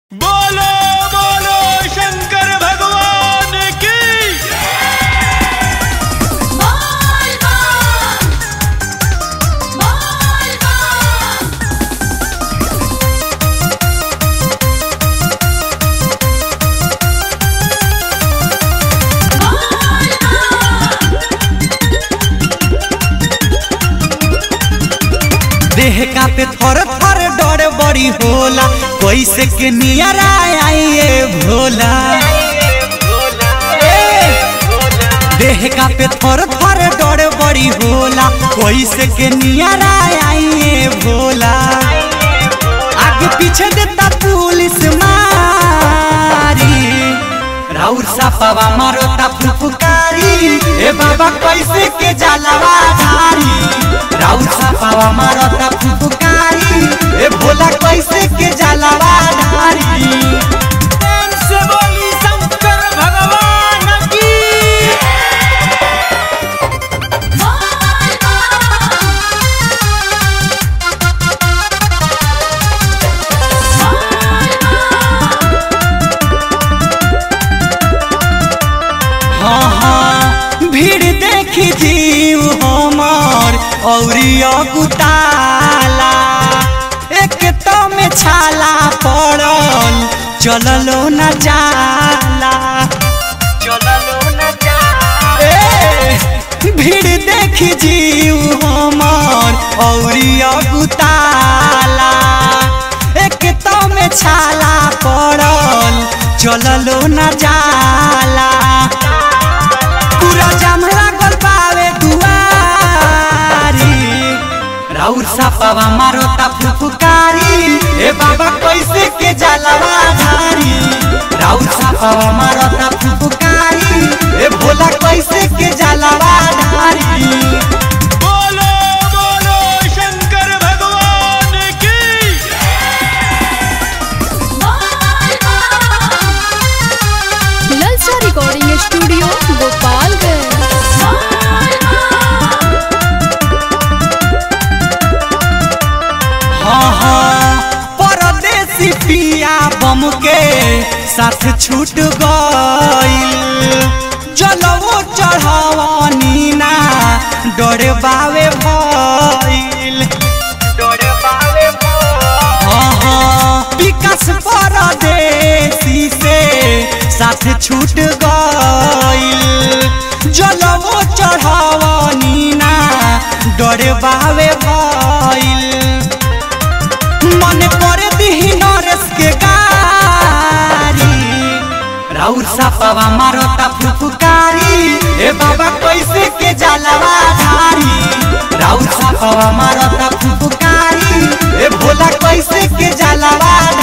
बोलो बोलो शंकर भगवान की बोल बम बोल बम बोल देह का पे थर थर डर बड़ी होला कैसे के नियरा आइए भोला देह का पे थर थर डर बड़ी होला कैसे के नियरा आइए भोला आगे पीछे देता पुलिस मारी राउर सापावा मारो ता फुफकारी ए बाबा कैसे के जलवा धारी राउर सापावा मारो ता फुफकारी ए भोला कैसे के जलवा धारी प्रेम से बोली शंकर भगवान की हाँ हाँ भीड़ देखी जीव हमार औरी अगुताला एक तो में छाला पड़ल चललो न जाला चललो न जाला भीड़ देखी जीव हमार औरी अगुताला एक तो में छाला पड़ल चललो न जाला पूरा जाम लागल बावे दुआरी राउर सापावा मारो ता फुफकारी ए बाबा कैसे के जलवा धारी राउर सापावा मारो ता फुफकारी ए भोला कैसे के जलवा धारी बोलो बोलो शंकर भगवान की ललचा रिकॉर्डिंग स्टूडियो गोपालगंज हाँ हाँ परदेसी पिया बम के साथ छूट गईल जलवो चढ़ावनी ना डरे बावे भईल डरे बावे हाँ हाँ विकास परदेसी से साथ छूट गईल जलवो चढ़ावनी ना डरे बावे भईल मन कर दिही नरेश के गारी राउर सापावा मारो ता फुफकारी ए बाबा कैसे के जलवा धारी राउर सापावा मारो ता फुफकारी ए भोला कैसे के जलवा